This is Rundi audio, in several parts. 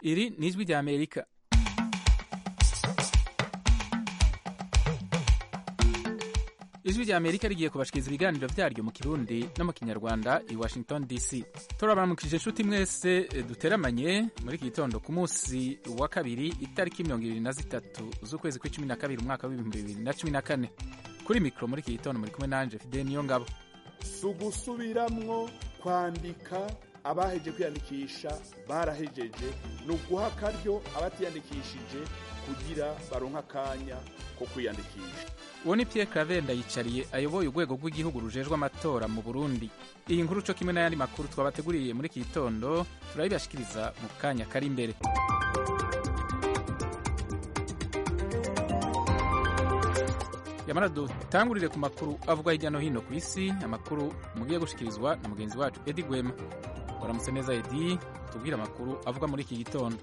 iri ni ijwi rya amerika ijwi rya amerika rigiye kubashikiriza ibiganiro vyaryo mu kirundi no mu kinyarwanda i washington dc turabaramukije inshuti mwese duteramanye muri iki gitondo ku munsi wa kabiri itariki mirongo ibiri na zitatu z'ukwezi kw'icumi na kabiri umwaka w'ibihumbi bibiri na cumi na kane kuri mikoro muri iki gitondo muri kumwe nanje fide niyo ngabo si ugusubiramwo kwandika abaheje kwiyandikisha barahejeje ni uguha akaryo abatiyandikishije kugira baronke akanya ko kwiyandikisha uwo ni pierre claver ndayicariye ayoboye urwego rw'igihugu rujejwe amatora mu burundi iyi nkuru co kimwe n'ayandi makuru twabateguriye muri iki gitondo turabibashikiriza mu kanya kari imbere yamara dutangurire ku makuru avugwa hirya no hino ku isi amakuru mugiye gushikirizwa na mugenzi wacu edi gwema waramutse neza edi tubwire amakuru avugwa muri iki gitondo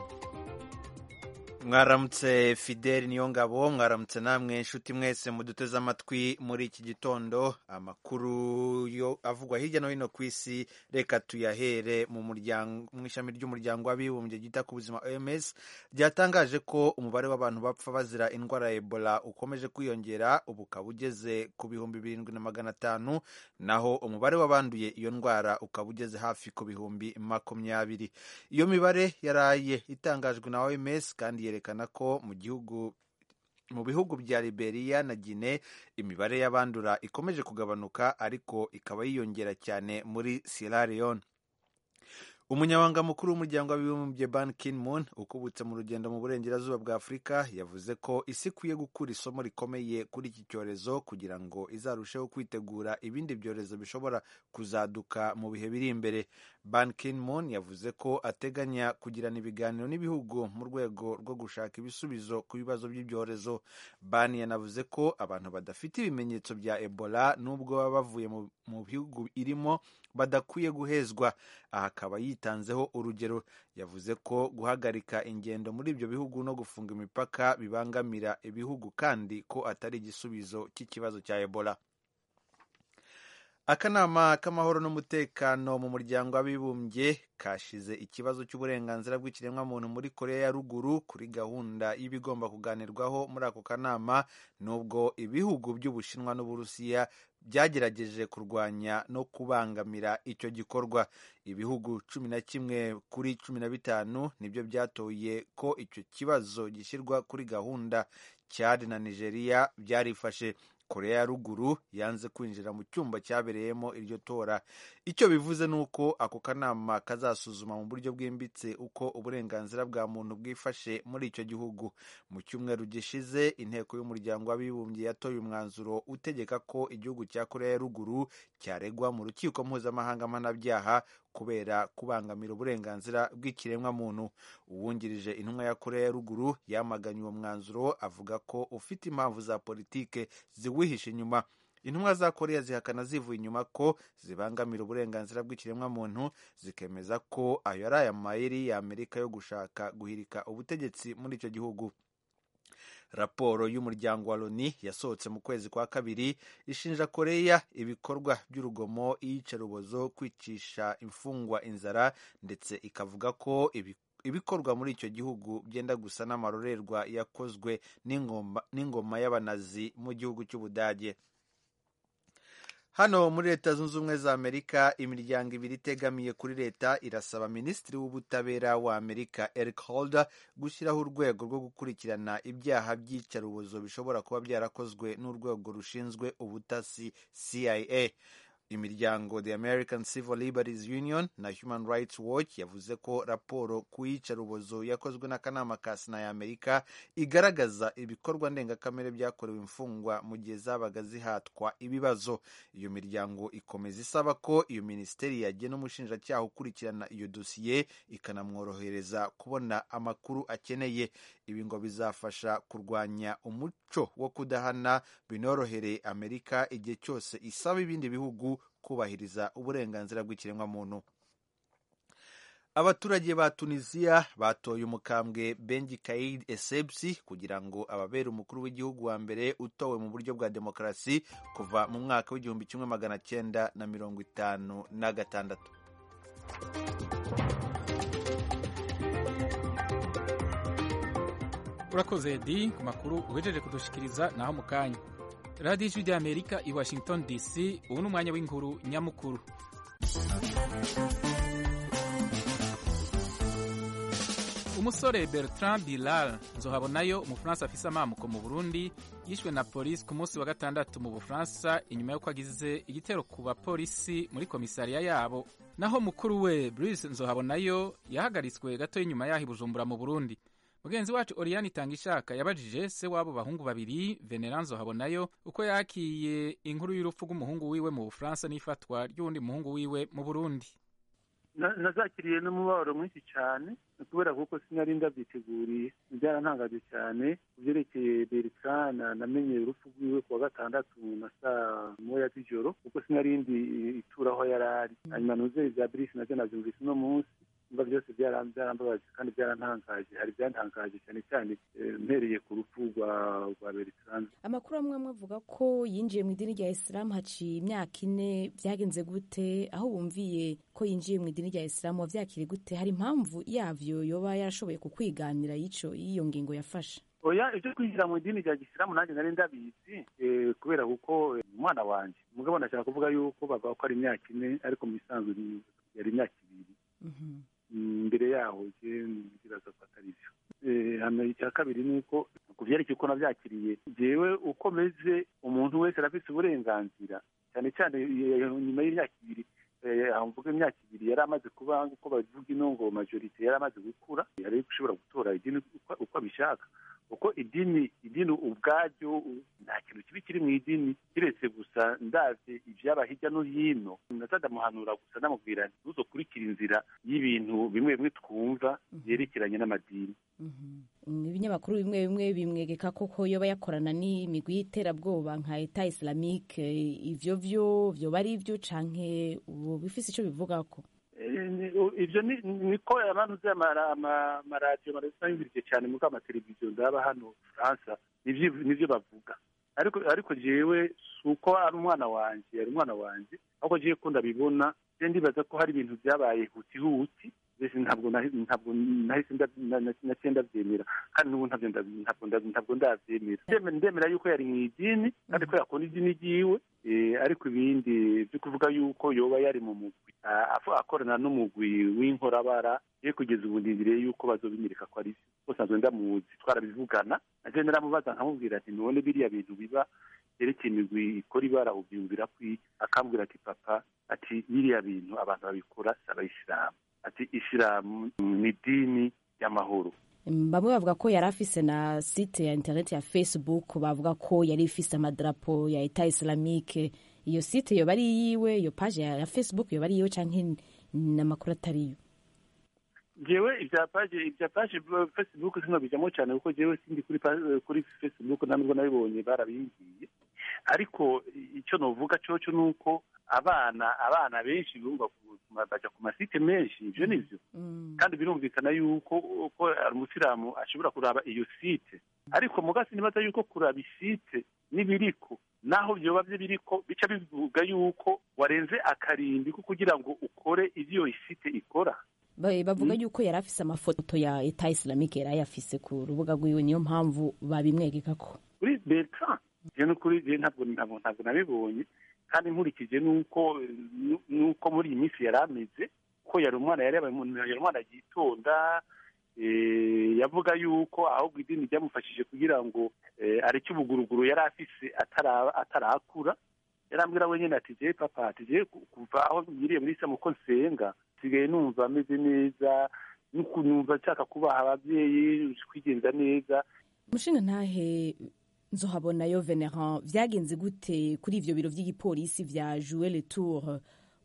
mwaramutse fideli niyo ngabo mwaramutse namwe inshuti mwese muduteze amatwi muri iki gitondo amakuru yo avugwa hirya no hino ku isi reka tuyahere mu muryango mu ishami ry'umuryango w'abibumbye ryita ku buzima oms ryatangaje ko umubare w'abantu bapfa bazira indwara ya ebola ukomeje kwiyongera ubu ukaba ugeze ku bihumbi birindwi na magana atanu naho umubare w'abanduye iyo ndwara ukaba ugeze hafi ku bihumbi makumyabiri iyo mibare yaraye itangajwe na oms kandi yerekana ko mu gihugu mu bihugu bya Liberia na Guinea imibare y'abandura ikomeje kugabanuka ariko ikaba yiyongera cyane muri Sierra Leone umunyabanga mukuru w'umuryango w'abibumbye ban ki-moon ukubutse mu rugendo mu burengerazuba bwa afurika yavuze ko isi ikwiye gukura isomo rikomeye kuri iki cyorezo kugira ngo izarusheho kwitegura ibindi byorezo bishobora kuzaduka mu bihe biri imbere ban ki-moon yavuze ko ateganya kugirana ibiganiro n'ibihugu mu rwego rwo gushaka ibisubizo ku bibazo by'ibyorezo ban yanavuze ko abantu badafite ibimenyetso bya ebola nubwo baba bavuye mu bihugu irimo badakwiye guhezwa aha akaba yitanzeho urugero yavuze ko guhagarika ingendo muri ibyo bihugu no gufunga imipaka bibangamira ibihugu kandi ko atari igisubizo cy'ikibazo cya ebola akanama k'amahoro n'umutekano mu muryango w'abibumbye kashize ikibazo cy'uburenganzira bw'ikiremwamuntu muri korea ya ruguru kuri gahunda y'ibigomba kuganirwaho muri ako kanama nubwo ibihugu by'ubushinwa n'uburusiya byagerageje kurwanya no kubangamira icyo gikorwa ibihugu cumi na kimwe kuri cumi na bitanu nibyo byatoye ko icyo kibazo gishyirwa kuri gahunda Chad na nigeria byarifashe korea ya ruguru yanze kwinjira mu cyumba cyabereyemo iryo tora icyo bivuze ni uko ako kanama kazasuzuma mu buryo bwimbitse uko uburenganzira bwa muntu bwifashe muri icyo gihugu mu cyumweru gishize inteko y'umuryango w'abibumbye yatoye umwanzuro utegeka ko igihugu cya korea ya ruguru cyaregwa mu rukiko mpuzamahanga mpanabyaha kubera kubangamira uburenganzira bw'ikiremwamuntu uwungirije intumwa ya korea ya ruguru yamaganye uwo mwanzuro avuga ko ufite impamvu za politike ziwihishe inyuma intumwa za korea zihakana zivuye inyuma ko zibangamira uburenganzira bw'ikiremwamuntu zikemeza ko ayo ari aya mayeri ya amerika yo gushaka guhirika ubutegetsi muri icyo gihugu raporo y'umuryango wa loni yasohotse mu kwezi kwa kabiri ishinja koreya ibikorwa by'urugomo iyicarubozo kwicisha imfungwa inzara ndetse ikavuga ko ibikorwa muri icyo gihugu byenda gusa n'amarorerwa yakozwe n'ingoma y'abanazi mu gihugu cy'ubudage hano muri leta zunze ubumwe za amerika imiryango ibiri itegamiye kuri leta irasaba minisitiri w'ubutabera wa amerika eric holder gushyiraho urwego rwo gukurikirana ibyaha by'iyicarubozo bishobora kuba byarakozwe n'urwego rushinzwe ubutasi cia imiryango the american civil liberties union na human rights watch yavuze ko raporo ku iyicarubozo yakozwe n'akanama ka sena ya amerika igaragaza ibikorwa ndengakamere byakorewe imfungwa mu gihe zabaga zihatwa ibibazo iyo miryango ikomeza isaba ko iyo minisiteri yagena umushinjacyaha ukurikirana iyo dosiye ikanamworohereza kubona amakuru akeneye ibi ngo bizafasha kurwanya umuco wo kudahana binorohereye amerika igihe cyose isaba ibindi bihugu kubahiriza uburenganzira bw'ikiremwamuntu abaturage ba tunisiya batoye umukambwe benji kaid esebsi kugira ngo ababere umukuru w'igihugu wa mbere utowe mu buryo bwa demokarasi kuva mu mwaka w'igihumbi kimwe magana cyenda na mirongo itanu na gatandatu urakoze edi ku makuru uhejeje kudushikiriza naho mu kanya radiyo ijwi ry'amerika i washington dc ubu ni umwanya w'inkuru nyamukuru umusore bertrand bilal nzohabonayo umufaransa afise amamuko mu burundi yishwe na polisi ku munsi wa gatandatu mu bufaransa inyuma y'uko agize igitero ku bapolisi muri komisariya yabo naho mukuru we brice nzohabonayo yahagaritswe gato y'inyuma yaho i bujumbura mu burundi mugenzi wacu oriyani itangishaka yabajije se w'abo bahungu babiri veneranzo habonayo uko yakiye inkuru y'urupfu rw'umuhungu wiwe mu bufaransa n'ifatwa ry'uwundi muhungu wiwe mu burundi nazakiriye n'umubabaro mwinshi cyane kubera kuko sinari ndabyiteguriye byarantangaje cyane ku byerekeye bertrand namenye urupfu rwiwe ku wa gatandatu na saa moya z'ijoro kuko sinari ndi itura aho yari ari hanyuma nuze bya birisi nabyo nabyumvise uno munsi niba byose byarambabaje kandi byarantangaje hari byantangaje cyane cyane mpereye ku rupfu rwa bertrand amakuru amwe amwe avuga ko yinjiye mu idini rya isilamu haciye imyaka ine byagenze gute aho wumviye ko yinjiye mu idini rya isilamu wabyakiriye gute hari impamvu yavyo yoba yarashoboye kukwiganira y'ico y'iyo ngingo yafashe oya ibyo kwinjira mu idini rya gisilamu nanjye nari ndabizi kubera kuko umwana wanjye mugabo ndashaka kuvuga yuko bavuga ko ari imyaka ine ariko mu bisanzwe yari imyaka ibiri mbere yaho ntibaza ko atari byo hano icya kabiri ni uko ku byerekeye uko nabyakiriye jewe uko meze umuntu wese arafite uburenganzira cyane cyane nyuma y'imyaka ibiri mvuga imyaka ibiri yari amaze kuba uko bavuga ino ngo majorite yari amaze gukura yari gushobora gutora idini uko abishaka kuko idini idini ubwaryo nta kintu kibi kiri mu idini kiretse gusa ndavye ivyaba hirya no hino ndamuhanura gusa namubwira ntuzokurikira inzira y'ibintu bimwe bimwe twumva vyerekeranye n'amadini ibinyamakuru bimwe bimwe bimwegeka koko yoba yakorana n'imigwi y'iterabwoba nka eta islamique ivyo vyo vyoba ari ivyo canke ubu bifise ico bivugako ibyo niko abantu amaradiyo barabisangirije cyane muri amateleviziyo ndaba hano faransa nibyo bavuga ariko ariko jewe si uko ari umwana wanjye ari umwana wanjye ahubwo jewe ko ndabibona ndibaza ko hari ibintu byabaye huti huti mbese ntabwo ntabwo nahise naciye ndabyemera kandi n'ubu ntabwo ndabyemera ndemera yuko yari mu idini kandi ko yakunda idini ryiwe ariko ibindi byo kuvuga yuko yoba yari mu mugwi akorana n'umugwi w'inkorabara ye kugeza ubu ndindiriye yuko bazobinyereka ko ari byo bose nsanzwe ndamuzi twarabivugana naje naramubaza nkamubwira ati none biriya bintu biba byerekeye imigwi ikora ibara ubyumvira kwi akambwira ati papa ati biriya bintu abantu babikora si abayisilamu ati isilamu ni idini y'amahoro bamwe bavuga ko yari afise na site ya internet ya facebook bavuga ko yari ifise amadarapo ya eta islamique iyo site yoba ari yiwe iyo page ya facebook yoba ari yiwe canke n'amakuru atariyo jewe ibya page ibya page facebook sino bijamo cyane kuko jewe sindi kuri kuri facebook ntabwo nabibonye barabimbwiye ariko icyo novuga cyoco ni uko abana abana benshi bumva baja ku masite menshi ivyo nivyo kandi birumvikana yuko ko umusilamu ashobora kuraba iyo site ariko mugasi nibaza yuko kuraba isite n'ibiriko naho vyoba vyo biriko bica bivuga yuko warenze akarimbi ko kugira ngo ukore ivyo iyo site ikora bavuga yuko yari afise amafoto ya eta islamique yari ayafise ku rubuga rwiwe niyo mpamvu babimwegekako kuri bertrand je nukuri je ntabwo ntabwo ntabwo nabibonye kandi nkurikije nuko nuko muri iyi minsi yari ameze ko yari umwana yari yari umwana yitonda yavuga yuko ahubwo idini ryamufashije kugira ngo areke ubuguruguru yari afise atarakura yarambwira wenyine ati je papa ati je kuva aho ngiriye muri isamu ko nsenga nsigaye numva ameze neza numva nshaka kubaha ababyeyi kwigenza neza umushinga ntahe nzohabonayo venerand vyagenze gute kuri ivyo biro vy'igipolisi vya jouer le tour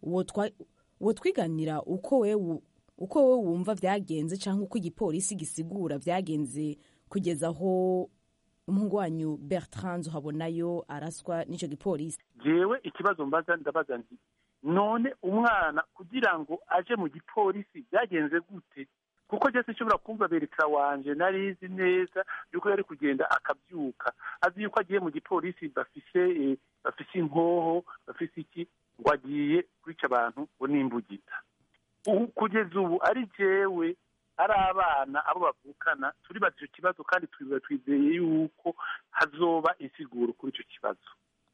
wotwiganira uko wewe uko wewe wumva vyagenze canke uko igipolisi gisigura vyagenze kugeza aho umuhungu wanyu bertrand nzohabonayo araswa n'ico gipolisi jewe ikibazo mbaza ndabaza nti none umwana kugira ngo aje mu gipolisi byagenze gute kuko jese nshobora kumva berekera wanje narizi neza yuko yari kugenda akabyuka azi yuko agiye mu gipolisi bafise bafise inkoho bafise iki ngo agiye kwica abantu ngo nimbugita kugeza ubu ari jewe ari abana abo bavukana turibaza icyo kibazo kandi twizeye yuko hazoba insiguro kuri icyo kibazo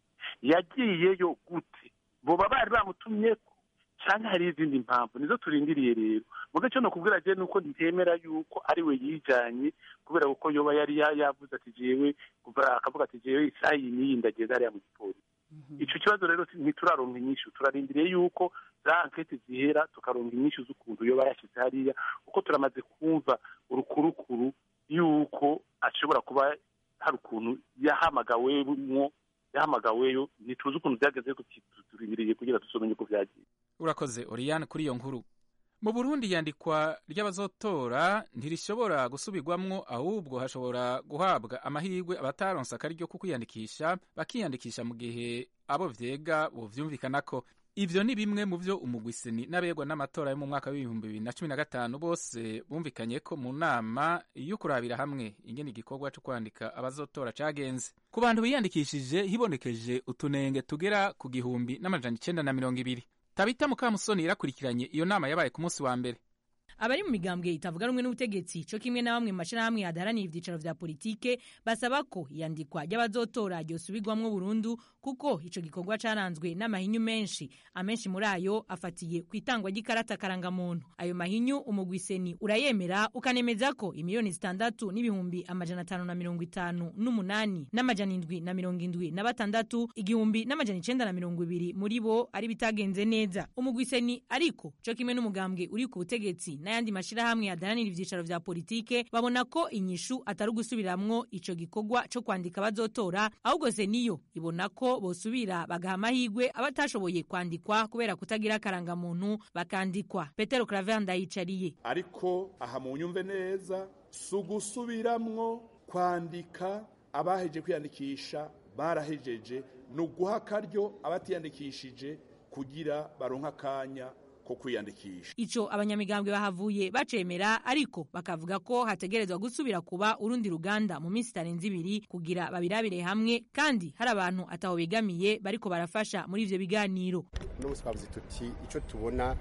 yagiyeyo gute boba bari bamutumye ko cyangwa hari izindi mpamvu nizo turindiriye rero mu gace no kubwira je nuko ntemera yuko ari we yijanye kubera ko yoba yari yavuze ati jewe akavuga ati jewe isaha iyi n'iyi ndagenda hariya mu gipolisi ico kibazo rero ntituraronka inyishu turarindiriye yuko za ankete zihera tukaronka inyishu z'ukuntu yoba yashyize hariya kuko turamaze kumva urukurukuru yuko ashobora kuba hari ukuntu yahamagawemwo yahamagaweyo ntituzi ukuntu byageze turindiriye kugira dusomenye uko byagiye urakoze oriyane kuri iyo nkuru mu burundi iyandikwa ry'abazotora ntirishobora gusubirwamwo ahubwo hashobora guhabwa amahirwe abataronse akaryo ko kwiyandikisha bakiyandikisha mu gihe abo vyega bovyumvikanako ivyo ni bimwe mu vyo umugwiseni n'abegwa n'amatora yo mu mwaka w'ibihumbi bibiri na cumi na gatanu bose bumvikanye ko mu nama yo kurabira hamwe ingene igikorwa co kwandika abazotora cagenze ku bantu biyandikishije hibonekeje utunenge tugera ku gihumbi n'amajana icenda na mirongo ibiri tabita mukamusoni irakurikiranye iyo nama yabaye ku munsi wa mbere abari mu migambwe itavuga rumwe n'ubutegetsi co kimwe na bamwe mu mashirahamwe adaharanira ivyicaro vya politike basaba ko iyandikwa ry'abazotora ryosubirwamwo burundu kuko ico gikorwa caranzwe n'amahinyu menshi amenshi muri ayo afatiye ku itangwa ry'ikarata karangamuntu ayo mahinyu umugwiseni urayemera ukanemeza ko imiliyoni zitandatu n'ibihumbi amajana atanu na mirongo itanu n'umunani n'amajana indwi na mirongo indwi na batandatu igihumbi n'amajana icenda na mirongo ibiri muri bo ari bitagenze neza umugwiseni ariko co kimwe n'umugambwe uri ku butegetsi n'ayandi mashirahamwe adaharanira ivyicaro vya politike babona ko inyishu atari ugusubiramwo ico gikorwa co kwandika abazotora ahubwo seniyo ibona ko bosubira bagaha amahirwe abatashoboye kwandikwa kubera kutagira akarangamuntu bakandikwa petero claver ndayicariye ariko aha mu nyumve neza si ugusubiramwo kwandika abaheje kwiyandikisha barahejeje ni uguha akaryo abatiyandikishije kugira baronke akanya ko kwiyandikisha ico abanyamigambwe bahavuye bacemera ariko bakavuga ko hategerezwa gusubira kuba urundi ruganda mu minsi itarenze ibiri kugira babirabire hamwe kandi hari abantu ataho begamiye bariko barafasha muri ivyo biganiro n'ubu twavuze tuti ico tubona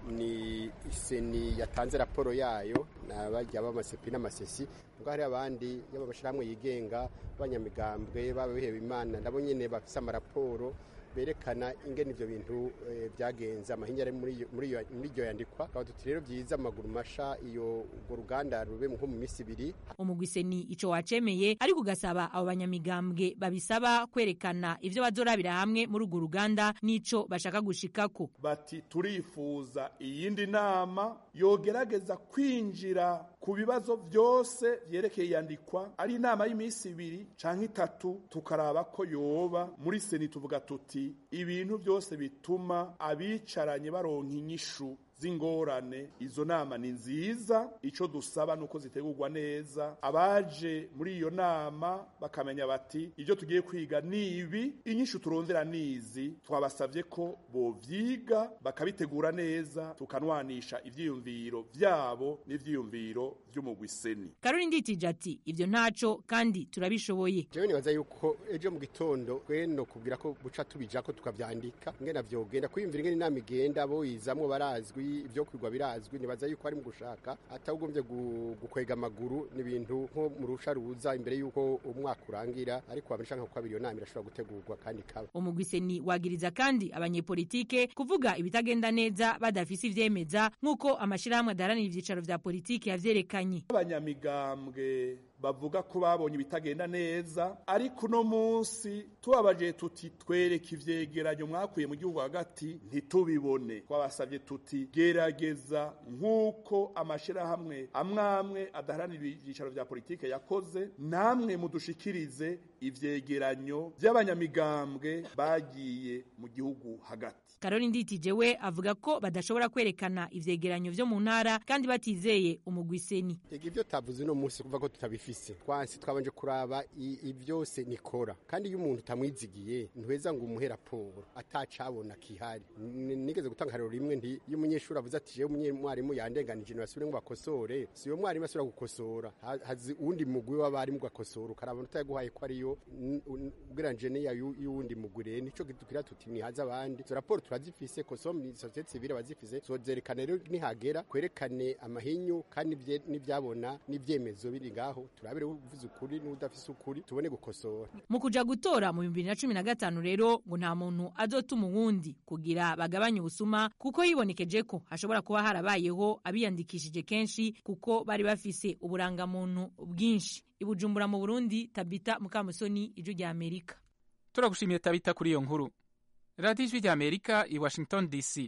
ni seni yatanze raporo yayo n'abajya b'amasepi n'amasesi ubwo hari abandi yaba amashyirahamwe yigenga b'abanyamigambwe b'abihewe imana nabo nyene bafise amaraporo berekana ingene ivyo bintu byagenze amahinya ari muri iryo yandikwa tukaba tuti rero vyiza amaguru masha iyo urwo ruganda rube nko mu misi ibiri umugwiseni ico wacemeye ariko ugasaba abo banyamigambwe babisaba kwerekana ivyo bazorabira hamwe muri urwo ruganda n'ico bashaka gushikako bati turifuza iyindi nama yogerageza kwinjira ku bibazo vyose vyerekeye iyandikwa ari inama y'imisi ibiri canke itatu tukaraba ko yoba muri seni tuvuga tuti ibintu byose bituma abicaranye baronka inyishu z'ingorane izo nama ni nziza ico dusaba nuko zitegurwa neza abaje muri iyo nama bakamenya bati ibyo tugiye kwiga ni ibi inyishu turondera nizi twabasavye ko bovyiga bakabitegura neza tukanwanisha ivyiyumviro vyabo n'ivyiyumviro vy'umugwiseni karori nditije ati ivyo ntaco kandi turabishoboye jewe nibaza yuko ejo mu gitondo twe no kubwira ko buca tubijako tukavyandika ingene vyogenda kwiyumvira ingene inama igenda boyizamwo barazwi ibyo kwigwa birazwi nibaza yuko ari mu gushaka atagombye gukwega amaguru n'ibintu nko mu rusha ruza imbere yuko umwaka urangira ariko abashaka ko iyo nama irashobora gutegurwa kandi kaba umugwiseni wagiriza kandi abanyepolitike kuvuga ibitagenda neza badafise ivyemeza nk'uko amashirahamwe adaharanira ivyicaro vya politike yavyerekanye abanyamigambwe bavuga ko babonye ibitagenda neza ariko uno munsi tubabaje tuti twereke ivyegeranyo mwakuye mu gihugu hagati ntitubibone twabasavye tuti gerageza nk'uko amashirahamwe amwamwe adaharanira ivyicaro vya politike yakoze namwe mudushikirize ivyegeranyo vy'abanyamigambwe bagiye mu gihugu hagati karori nditije we avuga ko badashobora kwerekana ivyegeranyo vyo mu ntara kandi batizeye umugwiseni ivyo tavuze uno munsi kuva ko tutabifise twansi twabanje kuraba ivyose nikora kandi iyo umuntu utamwizigiye ntuheza ngo umuhe raporo atacabona kihari nigeze gutanga harero rimwe nti iyo umunyeshuri avuze ati jewe umwarimu yandenganije nibasubire ngo bakosore si uyo mwarimu asubira gukosora hazi uwundi mugwi w'abarimu gakosora ukaraba utayaguhaye ko ariyo nayo ugereranyije n'iya y'uwundi mugure nico dukwira tuti nihaze abandi izo raporo turazifise kosom ni sosiyete sivile bazifise zozerekana rero nihagera kwerekane amahinyu kandi n'ivyabona n'ivyemezo biri ngaho turabire uvuze ukuri n'udafise ukuri tubone gukosora mu kuja gutora mu bibiri na cumi na gatanu rero ngo nta muntu azotuma uwundi kugira bagabanye ubusuma kuko yibonekeje ko hashobora kuba harabayeho abiyandikishije kenshi kuko bari bafise uburangamuntu bwinshi ibujumbura mu burundi tabita mukamusoni ijwi rya amerika turagushimiye tabita kuri iyo nkuru radiyo ijwi rya amerika i washington dc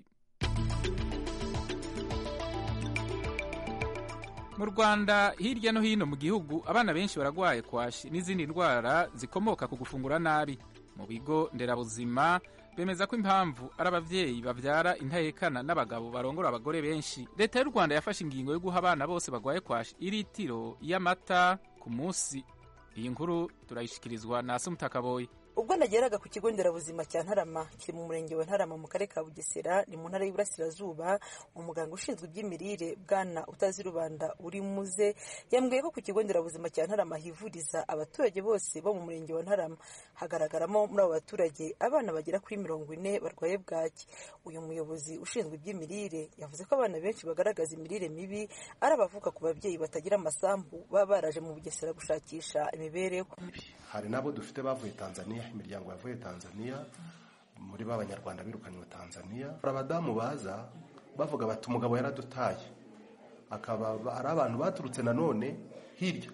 mu rwanda hirya no hino mu gihugu abana benshi baragwaye kwashi n'izindi ndwara zikomoka ku gufungura nabi mu bigo nderabuzima bemeza ko impamvu ari ababyeyi babyara intahekana n'abagabo barongora abagore benshi leta y'u rwanda yafashe ingingo yo guha abana bose barwaye kwashi iritiro y'amata ku munsi iyi nkuru turayishikirizwa na sumutakaboyi ubwo nageraga ku kigo nderabuzima cya ntarama kiri mu murenge wa ntarama mu karere ka bugesera ni mu ntara y'iburasirazuba umuganga ushinzwe iby'imirire bwana utazi rubanda uri muze yambwiye ko ku kigo nderabuzima cya ntarama hivuriza abaturage bose bo mu murenge wa ntarama hagaragaramo muri abo baturage abana bagera kuri mirongo ine barwaye bwaki uyu muyobozi ushinzwe iby'imirire yavuze ko abana benshi bagaragaza imirire mibi ari abavuka ku babyeyi batagira amasambu baba baraje mu bugesera gushakisha imibereho hari n'abo dufite bavuye tanzania imiryango yavuye tanzania muri ba banyarwanda birukanywe tanzania hari abadamu baza bavuga bati umugabo yaradutaye akaba ari abantu baturutse nanone hirya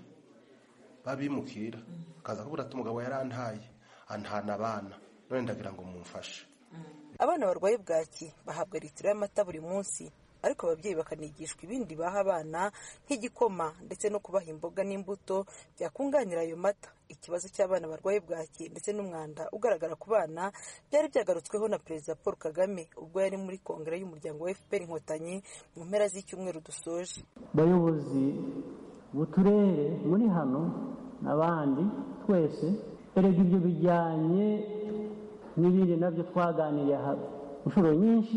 babimukira akaza kuvuga ati umugabo yarantaye antana abana none ndagira ngo mumfashe abana barwaye bwaki bahabwa litiro y'amata buri munsi ariko ababyeyi bakanigishwa ibindi baha abana nk'igikoma ndetse no kubaha imboga n'imbuto byakunganira ayo mata ikibazo cy'abana barwaye bwaki ndetse n'umwanda ugaragara ku bana byari byagarutsweho na perezida paul kagame ubwo yari muri kongere y'umuryango wa fpr inkotanyi mu mpera z'icyumweru dusoje bayobozi b'uturere muri hano n'abandi twese erega ibyo bijyanye n'ibindi nabyo twaganiriye inshuro nyinshi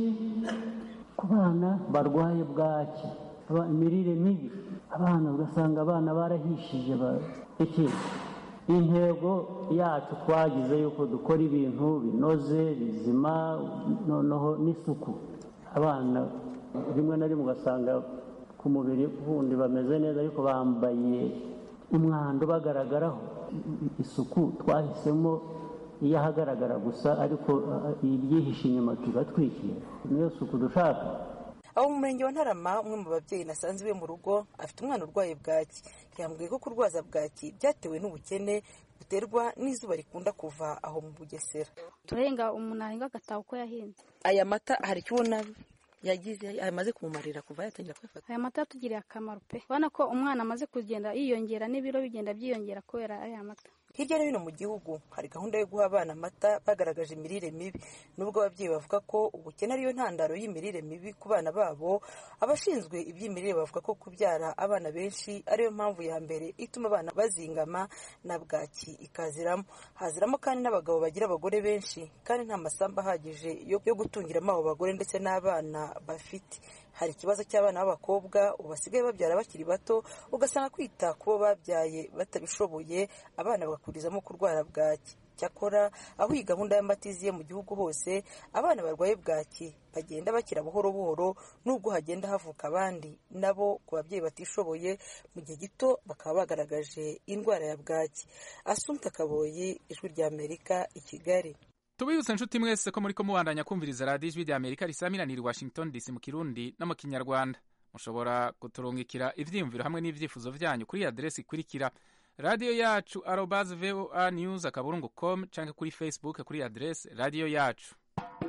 ku bana barwaye bwaki imirire mibi abana ugasanga abana barahishije iki intego yacu twagize yuko dukora ibintu binoze bizima noneho n'isuku abana rimwe na rimwe ugasanga ku mubiri wundi bameze neza ariko bambaye umwanda ubagaragaraho isuku twahisemo iyo ahagaragara gusa ariko ibyihishe inyuma tugatwikira niyo suku dushaka abo mu murenge wa ntarama umwe mu babyeyi nasanze iwe mu rugo afite umwana urwaye bwaki yambwiye ko kurwaza bwaki byatewe n'ubukene buterwa n'izuba rikunda kuva aho mu bugesera turarenga umuntu arenga agataha uko yahinze aya mata hari icyo ubona yagize amaze kumumarira kuva yatangira kwifata aya mata yatugiriye akamaro pe ubona ko umwana amaze kugenda yiyongera n'ibiro bigenda byiyongera kubera aya mata hirya no hino mu gihugu hari gahunda yo guha abana amata bagaragaje imirire mibi nubwo ababyeyi bavuga ko ubukene ariyo ntandaro y'imirire mibi ku bana babo abashinzwe iby'imirire bavuga ko kubyara abana benshi ariyo mpamvu ya mbere ituma abana bazingama na bwaki ikaziramo haziramo kandi n'abagabo bagira abagore benshi kandi nta masambu ahagije yo gutungiramo abo bagore ndetse n'abana bafite hari ikibazo cy'abana b'abakobwa ubu basigaye babyara bakiri bato ugasanga kwita ku bo babyaye batabishoboye abana bagakurizamo kurwara bwaki cyakora aho iyi gahunda y'amata iziye mu gihugu hose abana barwaye bwaki bagenda bakira buhoro buhoro nubwo hagenda havuka abandi nabo ku babyeyi batishoboye mu gihe gito bakaba bagaragaje indwara ya bwaki asumta kaboyi ijwi ry'amerika i kigali tubibutse inshuti mwese ko muri ko mubandanya kumviriza radiyo ijwi rya amerika risamiraniye washington dc mu kirundi no mu kinyarwanda mushobora kuturungikira ibyiyumviro hamwe n'ibyifuzo byanyu kuri aderesi ikurikira radiyo yacu arobaze voa news akaburungu com cyangwa kuri facebook kuri aderesi radiyo yacu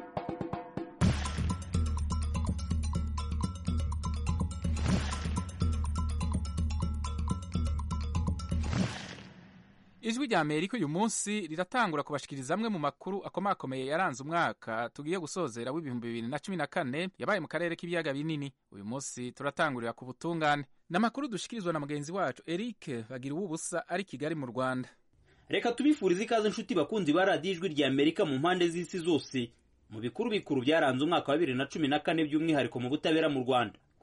ijwi rya amerika uyu munsi riratangura kubashikiriza amwe mu makuru akomakomeye yaranze umwaka tugiye gusozera w'ibihumbi bibiri na cumi na kane yabaye mu karere k'ibiyaga binini uyu munsi turatangurira ku butungane ni amakuru dushikirizwa na mugenzi wacu eric bagira ubusa ari kigali mu rwanda reka tubifurize ikaze inshuti bakunzi ba radiyo ijwi rya amerika mu mpande z'isi zose mu bikuru bikuru byaranze umwaka wa bibiri na cumi na kane by'umwihariko mu butabera mu rwanda ku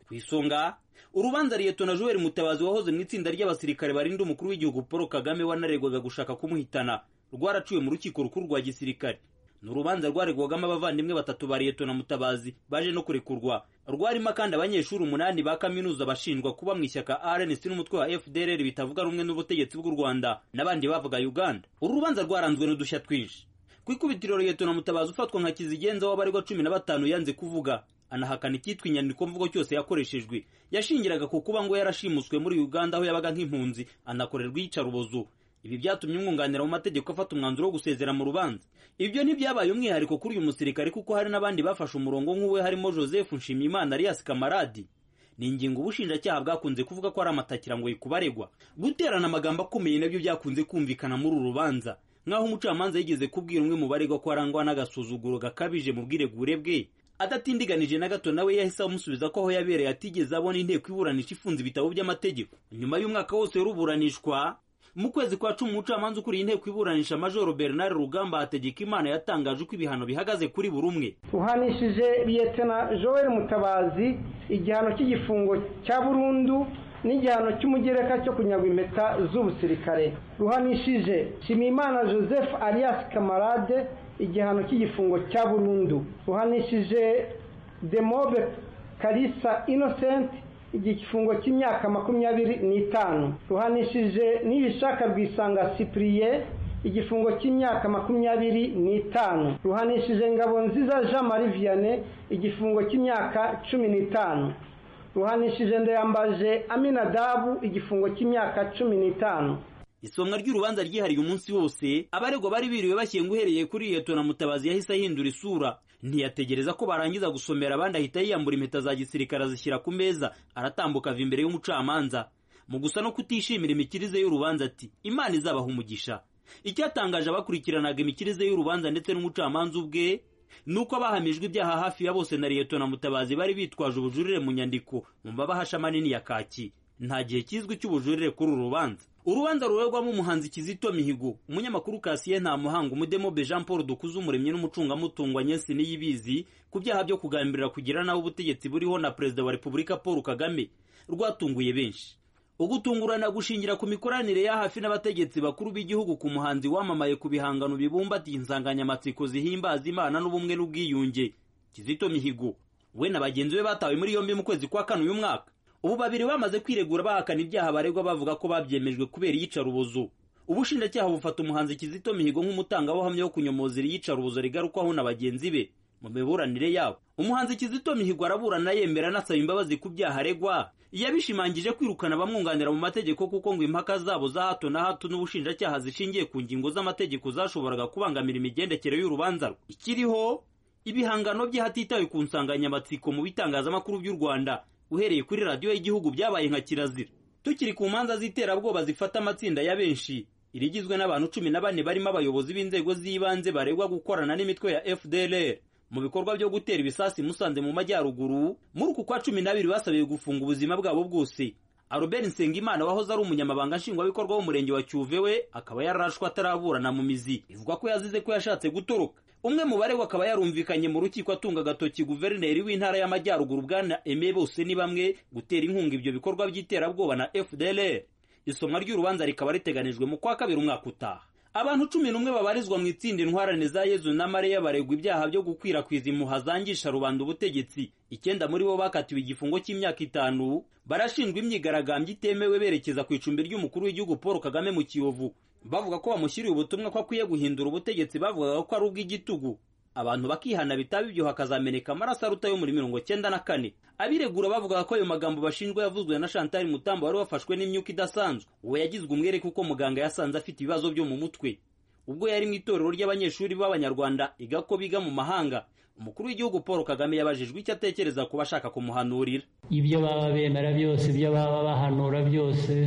ku isonga urubanza liyetona joel mutabazi wahoze mu itsinda ry'abasirikare barinda umukuru w'igihugu paul kagame wanaregwaga gushaka kumuhitana rwaraciwe mu rukiko rukuru rwa gisirikare ni urubanza rwaregwagamo abavandimwe batatu ba liyetona mutabazi baje no kurekurwa rwarimo kandi abanyeshuri umunani ba kaminuza bashinjwa kuba mu ishyaka rnc n'umutwe wa fdrr bitavuga rumwe n'ubutegetsi bw'u rwanda n'abandi bavuga uganda uru rubanza rwaranzwe n'udushya twinshi ku ikubitiro liyetona mutabazi ufatwa nka kizigenza w'abaregwa cumi na batanu yanze kuvuga anahakana icyitwa inyandiko mvugo cyose yakoreshejwe yashingiraga ku kuba ngo yarashimuswe muri uganda aho yabaga nk'impunzi anakorerwa iyicarubozo ibi byatumye umwunganira mu mategeko afata umwanzuro wo gusezera mu rubanza ibyo ntibyabaye umwihariko kuri uyu musirikare kuko hari n'abandi bafashe umurongo nk'uwe harimo joseph nshimiyimana alias kamaradi ni ingingo ubushinjacyaha bwakunze kuvuga ko ari amatakira ngo yikubaregwa guterana amagambo akomeye nabyo byakunze kumvikana muri uru rubanza nk'aho umucamanza yigeze kubwira umwe mu baregwa ko arangwa n'agasuzuguro gakabije mu bwiregure bwe adatindiganije na gato nawe yahise amusubiza ko aho yabereye atigeze abona inteko iburanisha ifunze ibitabo by'amategeko nyuma y'umwaka wose w'uruburanishwa mu kwezi kwa cumi umucamanza ukuriye inteko iburanisha majoro bernard rugamba hategeka imana yatangaje uko ibihano bihagaze kuri buri umwe uhanishije liyetena joel mutabazi igihano cy'igifungo cya burundu n'igihano cy'umugereka cyo kunyagwa impeta z'ubusirikare ruhanishije shimimana joseph alias kamarade igihano cy'igifungo cya burundu ruhanishije demobe karisa innocent igifungo cy'imyaka makumyabiri n'itanu ruhanishije n'ibishaka rwisanga cyprien igifungo cy'imyaka makumyabiri n'itanu ruhanishije ngabo nziza jean marie vianney igifungo cy'imyaka cumi n'itanu ruhanishije ndayambaje aminadabu igifungo cy'imyaka cumi n'itanu isomwa ry'urubanza ryihariye umunsi wose abaregwa bari biriwe bashyinga uhereye kuri liyetona mutabazi yahise ahindura isura ntiyategereza ko barangiza gusomera abandi ahita yiyambura impeta za gisirikare azishyira ku meza aratambuka ava imbere y'umucamanza mu gusa no kutishimira imikirize y'urubanza ati imana izabaha umugisha icyatangaje abakurikiranaga imikirize y'urubanza ndetse n'umucamanza ubwe ni uko abahamijwe ibyaha hafi ya bose na liyetona mutabazi bari bitwaje ubujurire mu nyandiko mu mabahasha manini ya kaki nta gihe kizwi cy'ubujurire kuri uru rubanza urubanza ruregwamo umuhanzi kizito mihigo umunyamakuru kasiye nta muhanga umudemobe jean paul dukuze umuremyi n'umucungamutungo nyesi niyibizi ku byaha byo kugambirira kugira nawe ubutegetsi buriho na perezida wa repubulika paul kagame rwatunguye benshi ugutungurana gushingira ku mikoranire ya hafi n'abategetsi bakuru b'igihugu ku muhanzi wamamaye ku bihangano bibumbatiye insanganyamatsiko zihimbaza imana n'ubumwe n'ubwiyunge kizito mihigo we na bagenzi be batawe muri yombi mu kwezi kwa kane uyu mwaka ubu babiri bamaze kwiregura bahakana ibyaha baregwa bavuga ko babyemejwe kubera iyicarubozo ubushinjacyaha bufata umuhanzi kizito mihigo nk'umutangabuhamya wo kunyomoza iri yicarubozo rigarukwaho na bagenzi be mu miburanire yabo umuhanzi kizito mihigo araburana yemera anasaba imbabazi ku byaha aregwa yabishimangije kwirukana abamwunganira mu mategeko kuko ngo impaka zabo za hato na hato n'ubushinjacyaha zishingiye ku ngingo z'amategeko zashoboraga kubangamira imigendekere y'urubanza rwe ikiriho ibihangano bye hatitawe ku nsanganyamatsiko mu bitangazamakuru by'u rwanda uhereye kuri radiyo y'igihugu byabaye nka kirazira tukiri ku manza z'iterabwoba zifata amatsinda ya benshi irigizwe n'abantu cumi na bane barimo abayobozi b'inzego z'ibanze baregwa gukorana n'imitwe ya fdlr mu bikorwa byo gutera ibisasi musanze mu majyaruguru muri uku kwa cumi n'abiri basabiwe gufunga ubuzima bwabo bwose Albert Nsengimana wahoze ari umunyamabanga nshingwabikorwa w'umurenge wa Cyuve we akaba yararashwe ataraburana mu mizi bivugwa ko yazize ko yashatse gutoroka umwe mu baregwa akaba yarumvikanye mu rukiko atunga agatoki guverineri w'intara y'amajyaruguru bwana Aime bose ni bamwe gutera inkunga ibyo bikorwa by'iterabwoba na FDLR isomwa ry'urubanza rikaba riteganijwe mu kwa kabiri umwaka utaha abantu cumi n'umwe babarizwa mu itsinda intwarane za yezu na mariya baregwa ibyaha byo gukwirakwiza impuha zangisha rubanda ubutegetsi icyenda muri bo bakatiwe igifungo cy'imyaka itanu barashinjwa imyigaragambyo itemewe berekeza ku icumbi ry'umukuru w'igihugu paul kagame mu kiyovu bavuga ko bamushyiriye ubutumwa ko akwiye guhindura ubutegetsi bavugaga ko ari ubw'igitugu abantu bakihana bitaba ibyo hakazameneka amaraso aruta yo muri mirongo cyenda na kane abiregura bavugaga ko ayo magambo bashinjwa yavuzwe na Chantal Mutambo wari wafashwe n'imyuka idasanzwe uwo yagizwe umwere kuko muganga yasanze afite ibibazo byo mu mutwe ubwo yari mu itorero ry'abanyeshuri b'abanyarwanda iga ko biga mu mahanga umukuru w'igihugu paul kagame yabajijwe icyo atekereza ku bashaka kumuhanurira ibyo baba bemera byose ibyo baba bahanura byose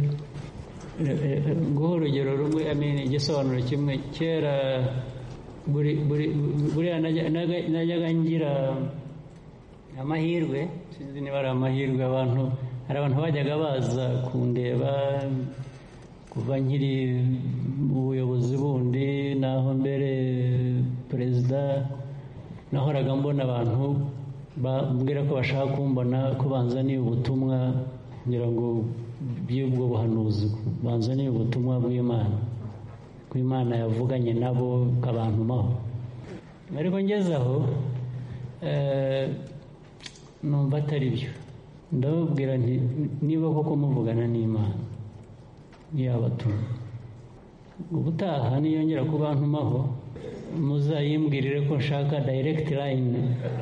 nguha urugero rumwe igisobanuro kimwe kera buriya najyaga ngira amahirwe sinzi niba ari amahirwe abantu hari abantu bajyaga baza kundeba kuva nkiri mu buyobozi bundi naho mbere perezida nahoraga mbona abantu bambwira ko bashaka kumbona ko banzaniye ubutumwa ngira ngo by'ubwo buhanuzi banzaniye ubutumwa bw'imana ko imana yavuganye nabo kabantumaho ariko ngeze aho numva atari byo ndababwira nti niba koko muvugana n'imana yabatuma ubutaha niyongera kubantumaho muzayimbwirire ko nshaka dayiregiti layini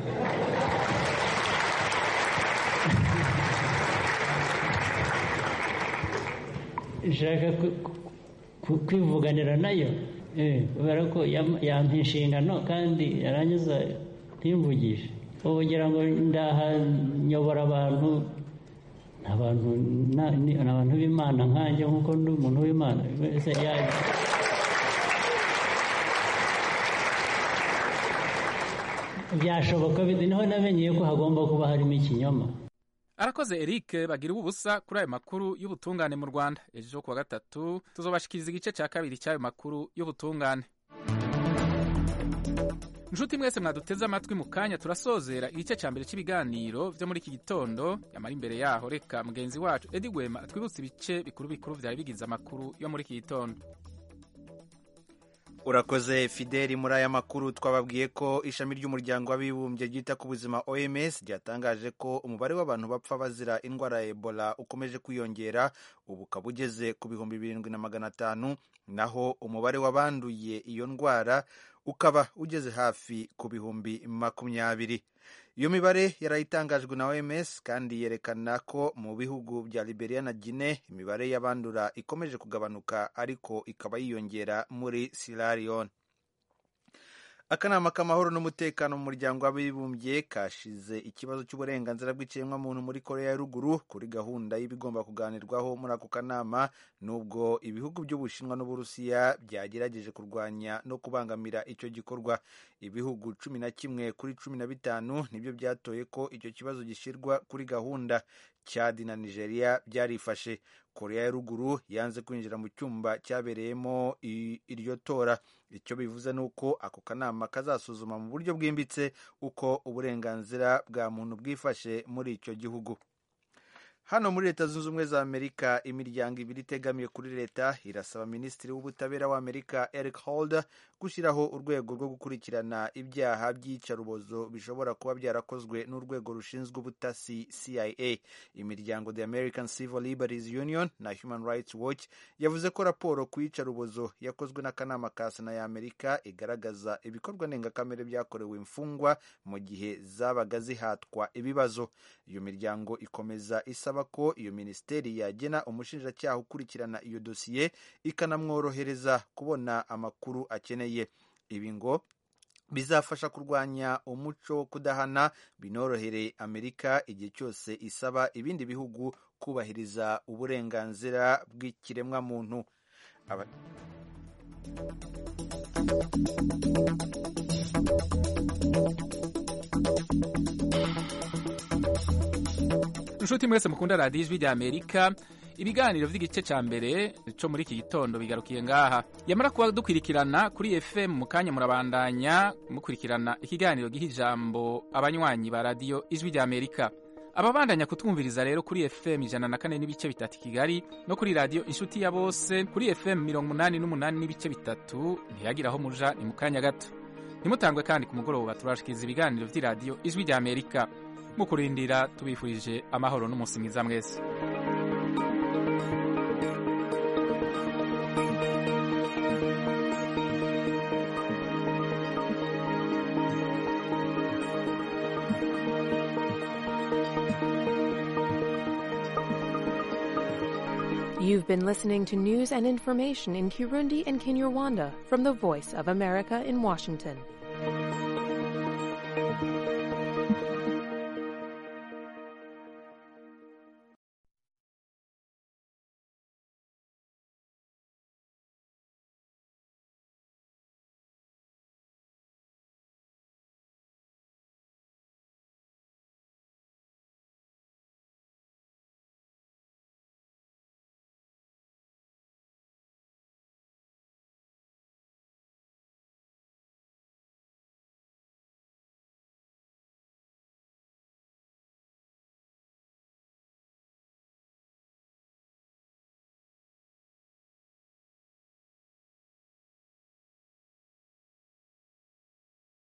nshaka kwivuganira nayo kubera ko yampa inshingano kandi yarangiza ntimvugishe ubu ngira ngo ndaha nyobora abantu ni abantu b'imana nkanjye nk'uko ndi umuntu w'imana wese yaje byashoboka niho namenyeye ko hagomba kuba harimo ikinyoma arakoze eric bagira ubusa kuri ayo makuru y'ubutungane mu rwanda ejo kuwa gatatu tuzobashikiriza igice cya kabiri cy'ayo makuru y'ubutungane inshuti mwese mwaduteze amatwi mu kanya turasozera igice cya mbere cy'ibiganiro byo muri iki gitondo yamara imbere yaho reka mugenzi wacu edi gwema atwibutse ibice bikuru bikuru byari bigize amakuru yo muri iki gitondo urakoze fideli muri aya makuru twababwiye ko ishami ry'umuryango w'abibumbye ryita ku buzima oms ryatangaje ko umubare w'abantu bapfa bazira indwara ya ebola ukomeje kwiyongera ubu ukaba ugeze ku bihumbi birindwi na magana atanu naho umubare w'abanduye iyo ndwara ukaba ugeze hafi ku bihumbi makumyabiri iyo mibare yarayitangajwe na oms kandi yerekana ko mu bihugu bya liberia na guine imibare y'abandura ikomeje kugabanuka ariko ikaba yiyongera muri sierra leone akanama k'amahoro n'umutekano mu muryango w'abibumbye kashize ikibazo cy'uburenganzira bw'ikiremwamuntu muri korea ya ruguru kuri gahunda y'ibigomba kuganirwaho muri ako kanama nubwo ibihugu by'ubushinwa n'uburusiya byagerageje kurwanya no kubangamira icyo gikorwa ibihugu cumi na kimwe kuri cumi na bitanu nibyo byatoye ko icyo kibazo gishyirwa kuri gahunda chad na nigeria byarifashe korea ya ruguru yanze kwinjira mu cyumba cyabereyemo iryo tora icyo bivuze ni uko ako kanama kazasuzuma mu buryo bwimbitse uko uburenganzira bwa muntu bwifashe muri icyo gihugu hano muri leta zunze ubumwe za amerika imiryango ibiri itegamiye kuri leta irasaba minisitiri w'ubutabera w'amerika eric holder gushyiraho urwego rwo gukurikirana ibyaha by'iyicarubozo bishobora kuba byarakozwe n'urwego rushinzwe ubutasi cia imiryango the american civil liberties union na human rights watch yavuze ko raporo ku iyicarubozo yakozwe n'akanama ka sena ya amerika igaragaza ibikorwa ndengakamere byakorewe imfungwa mu gihe zabaga zihatwa ibibazo iyo miryango ikomeza isaba ko iyo minisiteri yagena umushinjacyaha ukurikirana iyo dosiye ikanamworohereza kubona amakuru akeneye ibi ngo bizafasha kurwanya umuco wo kudahana binorohere amerika igihe cyose isaba ibindi bihugu kubahiriza uburenganzira bw'ikiremwamuntu Aba... inshuti mwese mukunda radiyo ijwi rya amerika ibiganiro by'igice cya mbere cyo muri iki gitondo bigarukiye ngaha yamara kuba dukurikirana kuri fm mu kanya murabandanya mukurikirana ikiganiro giha ijambo abanywanyi ba radiyo ijwi rya amerika ababandanya kutwumviriza rero kuri fm ijana na kane n'ibice bitatu kigali no kuri radiyo inshuti ya bose kuri fm mirongo umunani n'umunani n'ibice bitatu ntiyagira aho muja ni mu kanya gato ntimutangwe kandi ku mugoroba turashikiriza ibiganiro by'iradiyo ijwi rya amerika mu kurindira tubifurije amahoro n'umunsi mwiza mwese You've been listening to news and information in Kirundi and Kinyarwanda from the Voice of America in Washington.